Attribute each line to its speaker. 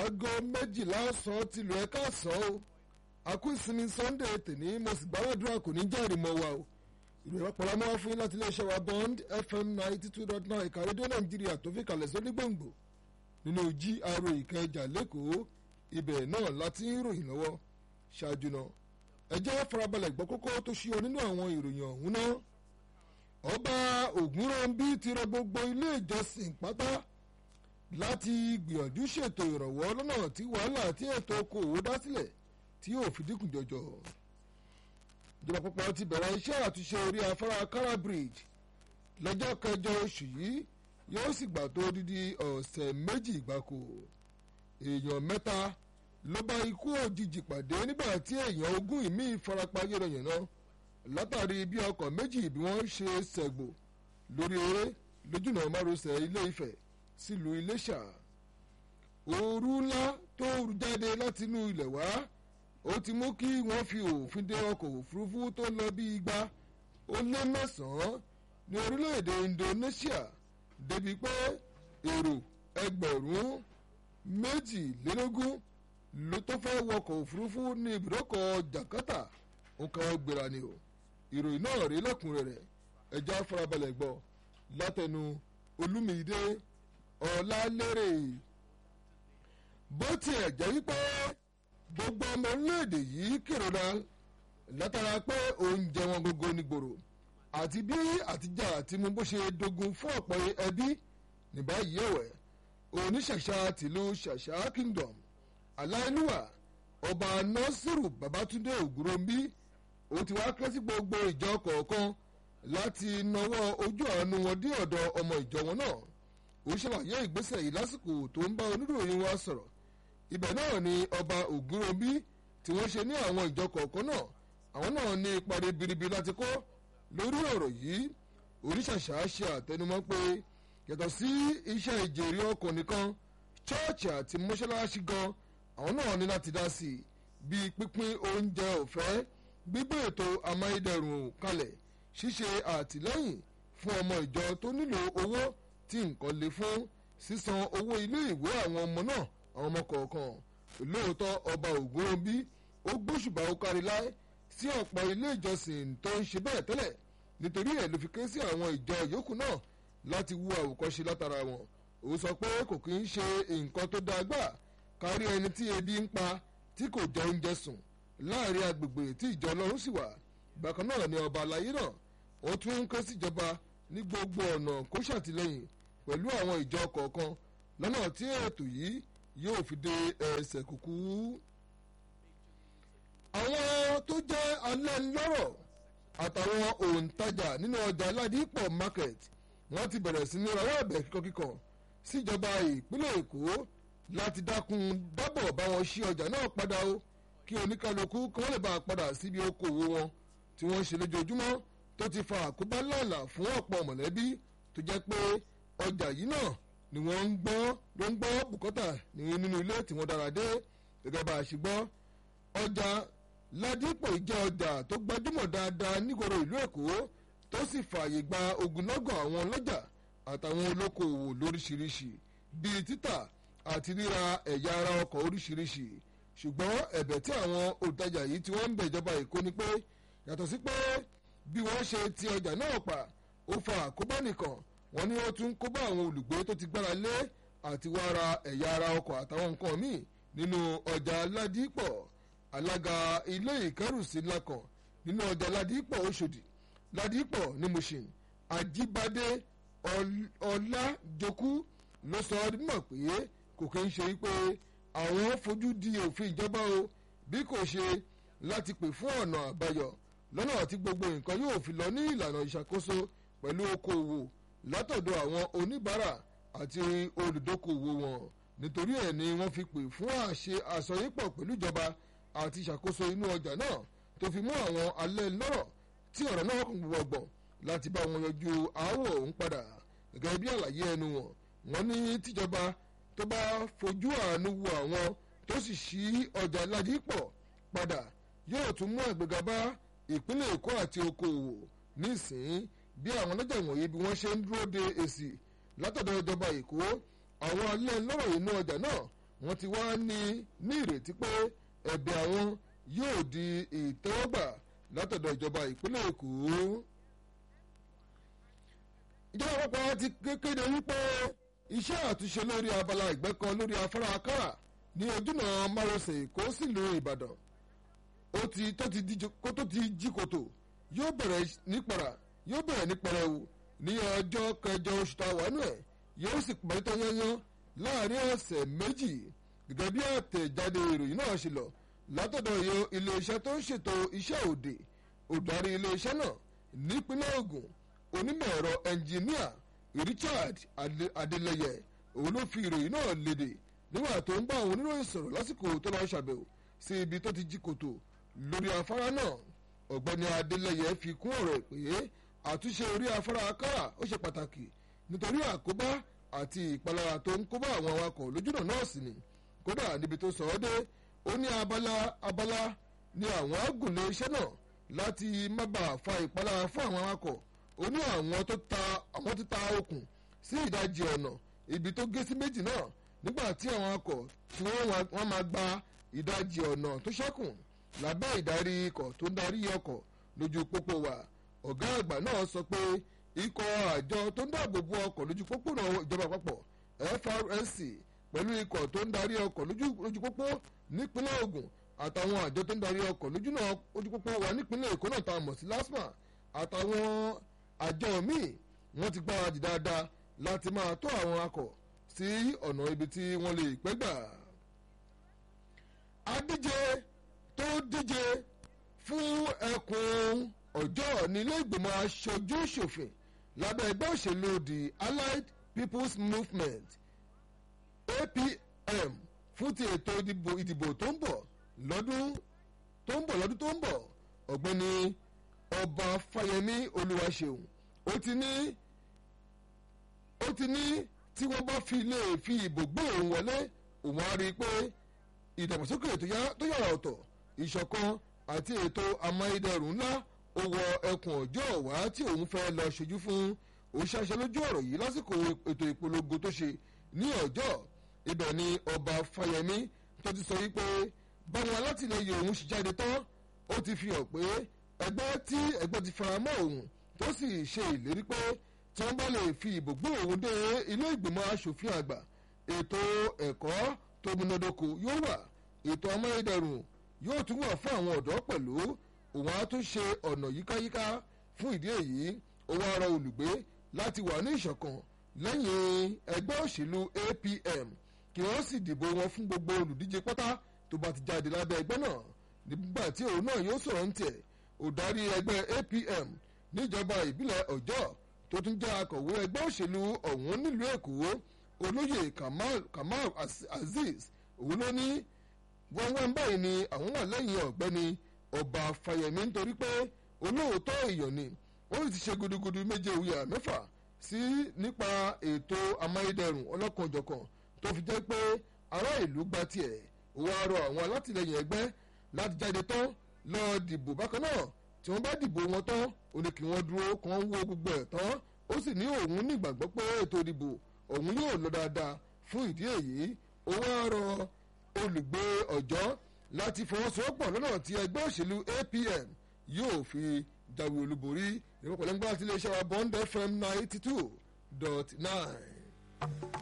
Speaker 1: aago méjìlá ọ̀sán tìlú ẹ̀ka ọ̀sán o àkú ìsinmi sunday tèmi mo sì gbàdúrà kò ní jẹ́rìí mọ́ wa o ìròyìn ọ̀pọ̀lọpọ̀ máa fún yín láti iléeṣẹ́ wa bond fm ninety two dot nine ìka rédíò nàìjíríà tó fi kalẹ̀ sóní gbòǹgbò nínú gra ìkẹjà lẹ́kọ̀ọ́ ibẹ̀ náà láti ń ròyìn lọ́wọ́ ṣáájú náà ẹ jẹ́ farabalẹ̀ gbọ́ kókó tó ṣíọ nínú àwọn ìròyìn ọ̀hún náà ọba ògúnròǹbí ti rọ gbogbo ilé ìjọsìn pátá láti gbìyànjú ṣètò ìrànwọ́ lọ́nà tí wàhálà tí ètò okòwò dá sílẹ̀ tí yóò fi dínkù jọjọ. ìjọba àpapọ̀ ti bẹ̀rẹ̀ iṣẹ́ àtúnṣe orí afárá kara bridge lọ́jọ́ kẹjọ oṣù yìí yóò sì gbà tó dídí ọ̀sẹ̀ méjì gbáko. èèyàn mẹ́ta ló bá ikú òjijì pàdé nígbà tí èèyàn ogún ìmí farapa yẹ̀rọ̀yẹ̀nà látàrí bí ọkọ̀ méjì bí wọ́n ṣe ṣẹ̀gbò lórí eré lójúnà márosẹ̀ ilé Ifẹ̀ sílùú Iléṣà ooru ńlá tó rú jáde láti inú ilẹ̀ wá ó ti mú kí wọ́n fi òfin de ọkọ̀ òfurufú tó lọ bí igba ó lé mẹ́sàn-án ní orílẹ̀-èdè Indonesia débi pé èrò ẹgbẹ̀rún méjìlélógún ló tó fẹ́ wọkọ̀ òfurufú ní ibùdókọ̀ Jakarta ó kàn gbéra ni o ìròyìn náà rí lẹ́kùnrẹ́rẹ́ ẹja farabalẹ̀ gbọ́ látẹnu Olúmídé Ọlálérè bó tiẹ̀ jẹ́ wípé gbogbo ọmọ orílẹ̀-èdè yìí kérora látara pé oúnjẹ wọn gbogbo ní gbòòrò àti bí àtijọ́ àti mú bó ṣe dogun fún ọ̀pọ̀ ẹbí ní báyìí ẹ̀wẹ̀ oníṣàṣà tìlú ṣàṣà kingdom aláìlúwà ọba nasiru babatunde ògúnròmbí ó ti wá ké sí gbogbo ìjọ kọ̀ọ̀kan láti nawọ́ ojú àánú wọn dé ọ̀dọ̀ ọmọ ìjọ wọn náà ó ṣàlàyé ìgbésẹ̀ yìí lásìkò tó ń bá oníròyìn wa sọ̀rọ̀ ibẹ̀ náà ni ọba ògúnròmbí tí wọ́n ṣe ní àwọn ìjọ kọ̀ọ̀kan náà àwọn náà ní ipa ribiribi láti kó lórí ọ̀rọ̀ yìí oníṣàṣà ṣe àtẹnumọ́ pé yàtọ̀ sí iṣẹ́ ìjèrè ọkàn nìkan chọ́ọ̀chì àti mọ́ṣáláṣí gan àwọn náà ní láti dá sí i bíi pínpín oúnjẹ ọ̀fẹ́ gbígbé ètò amáyédẹrùn kalẹ̀ ṣíṣe àtìlẹ́yìn fún ọmọ ìjọ tó nílò owó tí nǹkan lè fún sísan owó ilé ìwé àwọn ọmọ náà àwọn ọmọ kọ̀ọ̀kan lóòótọ́ ọba ògúnròbí ó gbóṣùbà ó kárí láé sí ọ̀pọ̀ ilé ìjọsìn tó ń ṣe bẹ́ẹ̀ tẹ́lẹ̀ nítorí ẹ̀ ló fi ké sí àwọn ìjọ yòókù náà láti wú àwòkọ́ṣe látara wọn ó sọ pé kò kí ń ṣe nǹkan tó dáa gbà kárí ẹni tí ebi ń pa tí kò jẹ oúnjẹ sùn láàrin agbègbè tí ìjọ ọlọ́run sì wà bákan náà ni ọba àlàyé náà ó tún ń ké síjọba ní gbogbo ọ̀nà kó ṣàtìlẹ́yìn pẹ̀lú àwọn ìjọ kọ̀ọ̀kan lọ́nà tí ètò yìí yóò fi dé ẹsẹ̀ kúkú. àwọn tó jẹ́ alẹ́nlọ́rọ̀ àtàwọn òǹtajà nínú ọjà aládìpọ̀ market wọ́n ti bẹ̀rẹ̀ sí ní rawọ́ ẹ̀bẹ̀ kíkọ́kíkọ́ síjọba ìpínlẹ̀ èkó láti dákun dábọ̀ bá wọn ṣí ọjà náà padà o kí oníkálukú kí wọ́n lè bá a padà síbi okòwò wọn tí wọ́n ń ṣe lójoojúmọ́ tó ti fa àkóbá lọ́la fún ọ̀pọ̀ mọ̀lẹ́bí tó jẹ́ pé ọjà yìí náà ni wọ́n ń gbọ́ ló ń gbọ́ bùkọ́tà nínú ilé tí wọ́n dára dé gẹ́gẹ́ bá a ṣe gbọ́ ọjà ládìpọ̀ jẹ́ ọjà tó gbajúmọ̀ dáadáa nígboro ìlú èkó tó sì fààyè gba ogunlọ́gọ̀ àwọn ọlọ́jà àtàwọn olókoòwò lóríṣiríṣi bíi títà àti ríra ẹ̀yà ara ọkọ̀ oríṣiríṣi ṣùgbọ́n ẹ̀bẹ̀ tí àwọn olùtajà yìí tí wọ́n ń bẹ̀ ìjọba èkó ni pé yàtọ̀ sí pé bí wọ́n ṣe ti ọjà náà pa ó fa àkóbá nìkan wọ́n ní ó tún kó bá àwọn olùgbé tó ti gbára lé àti wá ra ẹ̀yà ara ọkọ̀ àtàwọn nǹkan míì nínú ọjà ládìpọ̀ alága ilé ìkẹ́rùsí ńlá kan nínú ọjà ládìpọ̀ Òṣòdì ládìpọ̀ ní Mushin Ajíbádé Ọlájokú ló sọ ọ́ mọ̀ pé kò kí ń ṣe pé àwọn fojú di òfin ìjọba o bí kò ṣe láti pè fún ọ̀nà àbáyọ lọ́nà tí gbogbo nǹkan yóò fi lọ ní ìlànà ìṣàkóso pẹ̀lú okòwò látọ̀dọ̀ àwọn oníbàárà àti olùdókòwò wọn nítorí ẹ̀ ni wọ́n fi pè fún àṣẹ àsọyípọ̀ pẹ̀lú ìjọba àti ìṣàkóso inú ọjà náà tó fi mú àwọn alẹ́ lọ́rọ̀ tí ọ̀rọ̀ náà kún gbọ̀ngbọ̀n láti bá wọn yanjú aáwọ̀ òun padà gẹ́gẹ́ bí àlàyé ẹnu wọn wọ́n ní tíjọba tó bá fojú àánú wo àwọn tó sì ṣí ọjà ládìpọ̀ padà yóò tún mú àgbéga bá ìpínlẹ̀ èkó àti okòòwò nísìnyí bí àwọn ọlọ́jà wọ̀nyí bí wọ́n ṣe ń dúró de èsì látọ̀dọ̀ ìjọba èkó àwọn alẹ́ lọ́rọ̀ inú ọjà náà wọ́n ti wá ní ní ìrètí pé ẹ̀bẹ̀ àwọn yóò di ìtẹ́wọ́gbà látọ̀dọ̀ ìjọba ìpínlẹ̀ èkó. ìjọba àpapọ̀ ti kéde wípé iṣẹ́ àtúnṣe lórí abala ìgbẹ́kọ lórí afárá akára ní ojúnà márosẹ̀ èkó sílùú ìbàdàn ó ti tó ti di kó tó ti jí kòtò yóò bẹ̀rẹ̀ nípara yóò bẹ̀rẹ̀ nípẹrẹwu ní ọjọ́ kẹjọ oṣù táwọn ẹ̀ yóò sì parí tán yányán láàrin ọ̀sẹ̀ méjì gẹ́gẹ́ bí àtẹ̀jáde ìròyìn náà ṣe lọ látọ̀dọ̀ yo iléeṣẹ́ tó ń ṣètò iṣẹ́ òde òdarí iléeṣẹ́ náà nípínlẹ̀ Ògùn onímọ̀ ẹ̀rọ ẹnjìníà Richard Adeleye òun ló fi ìròyìn náà léde nígbà tó ń bá àwọn oníròyìn sọ̀rọ̀ lásìkò tó lọ́ọ́ ṣàbẹ̀wò sí ibi tó ti jí kòtò lórí afárá náà ọ̀gbẹ́ni Adeleye fi kún ọ̀rọ̀ pé àtúnṣe orí afárá akára ó ṣe pàtàkì nítorí àkóbá àti ìpalára tó ń kóbá àwọn awakọ̀ lójúnà náà sì ni kódà níbi tó sọ ọ́ dé ó ní abala abala ní àwọn agùnlé iṣẹ́ náà láti má bàa fa ìpalára fún àwọn awakọ̀ ó ní àwọn tó ta àwọn tó ta okùn sí ìdajì ọ̀nà ibi tó gé sí méjì náà nígbà tí àwọn awakọ̀ tí wọ́n máa gba ìdajì ọ̀nà tó ṣẹ́kù lábẹ́ ìdarí ikọ̀ tó ń darí ọkọ̀ lójú pópó wa ọ̀gá àgbà náà sọ pé ikọ̀ àjọ tó ń dáàbò bo ọkọ̀ lójú pópó náà ìjọba àpapọ̀ FRSC pẹ̀lú ikọ̀ tó ń darí ọkọ̀ lójú pópó nípínlẹ̀ Ògùn àtàwọn àjọ tó ń darí ọkọ̀ lójú pópó wa nípínlẹ̀ Èkó náà tá a mọ̀ sí LASTMA àtàwọn àjọ míì wọ́n ti gbáradì dáadáa láti máa tó àwọn akọ̀ sí ọ̀nà ibi tí wọ́n lè pẹ́ gbà. adíje tó díje fún ẹkùn ọjọ́ nílé ìgbìmọ̀ aṣojú ṣòfin lábẹ́ ẹgbẹ́ òṣèlú the Allied People's Movement APM fún ti ètò ìdìbò ìdìbò tó ń bọ̀ lọ́dún tó ń bọ̀ lọ́dún tó ń bọ̀ ọ̀gbẹ́ni ọba Fáyẹmí Olúwaṣeun ó ti ní ó ti ní tí wọ́n bá fi lè fi ìbò gbé òun wọlé òun á rí i pé ìdàgbàsókè tó yàrá ọ̀tọ̀ ìṣọ̀kan àti ètò amáyédẹrùn ńlá ó wọ ẹkùn ọjọ́ ọ̀wá tí òun fẹ́ lọ ṣojú fún òṣàṣẹ lójú ọ̀rọ̀ yìí lásìkò ètò ìpolongo tó ṣe ní ọjọ́ ibẹ̀ ni ọba Fáyẹmí tó ti sọ wípé báwọn alátìlẹyìn òun ṣì jáde tán ó ti fi hàn pé ẹgbẹ́ tí ẹgbẹ́ ti faramọ́ òun tó sì ṣe ìlérí pé tí wọ́n bá lè fi ìbò gbé òun dé ilé ìgbìmọ̀ asòfin àgbà ètò ẹ̀kọ́ tó múnádóko yóò wà ètò amáyédẹrùn yóò tún wà fún àwọn ọ̀dọ́ pẹ̀lú òun á tún ṣe ọ̀nà yíkáyíká fún ìdí èyí ó wá rọ olùgbé láti wà ní ìṣọ̀kan lẹ́yìn ẹgbẹ́ òṣèlú APM kí wọ́n sì dìbò wọn fún gbogbo olùdíje pátá tó bá ti jáde lábẹ́ ẹgbẹ́ náà nígbà tí òun náà yóò sọ̀rọ̀ ń tiẹ̀ òdarí ẹgbẹ́ APM níjọba ìbílẹ̀ ọjọ́ tó tún jẹ́ akọ̀wé ẹgbẹ́ òṣèlú ọ̀hún nílùú èkó olóyè Kamal Kamal Azeez òun ló ní wọ́nwọ́n báyìí ni àwọn wà lẹ́yìn ọ̀gbẹ́ni ọba Fáyẹmí nítorí pé olóòótọ́ èèyàn ni ó sì ti ṣe gudugudu méje wíyà mẹ́fà sí nípa ètò amáyédẹrùn ọlọ́kanòjọ̀kan tó fi jẹ́ pé ará ìlú gba tiẹ̀ ó wá rọ àwọn alátìlẹyìn ẹgbẹ́ láti jáde tán lọ dìbò bákan náà tí wọ́n bá dìbò wọn tán ó ní kí wọ́n dúró kàn wo gbogbo ẹ̀ tán ó sì ní òun nígbàgbọ́ pé ètò ìdìbò òun yóò lọ dáadáa fún ìdí èyí ó wá rọ olùgbé ọjọ́ láti fọwọ́sowọ́pọ̀ lọ́nà tí ẹgbẹ́ òṣèlú APM yóò fi jáwé olúborí ìrọ̀pọ̀lẹ́ngbà tí iléeṣẹ́ wa Bond FM ninety two dot nine.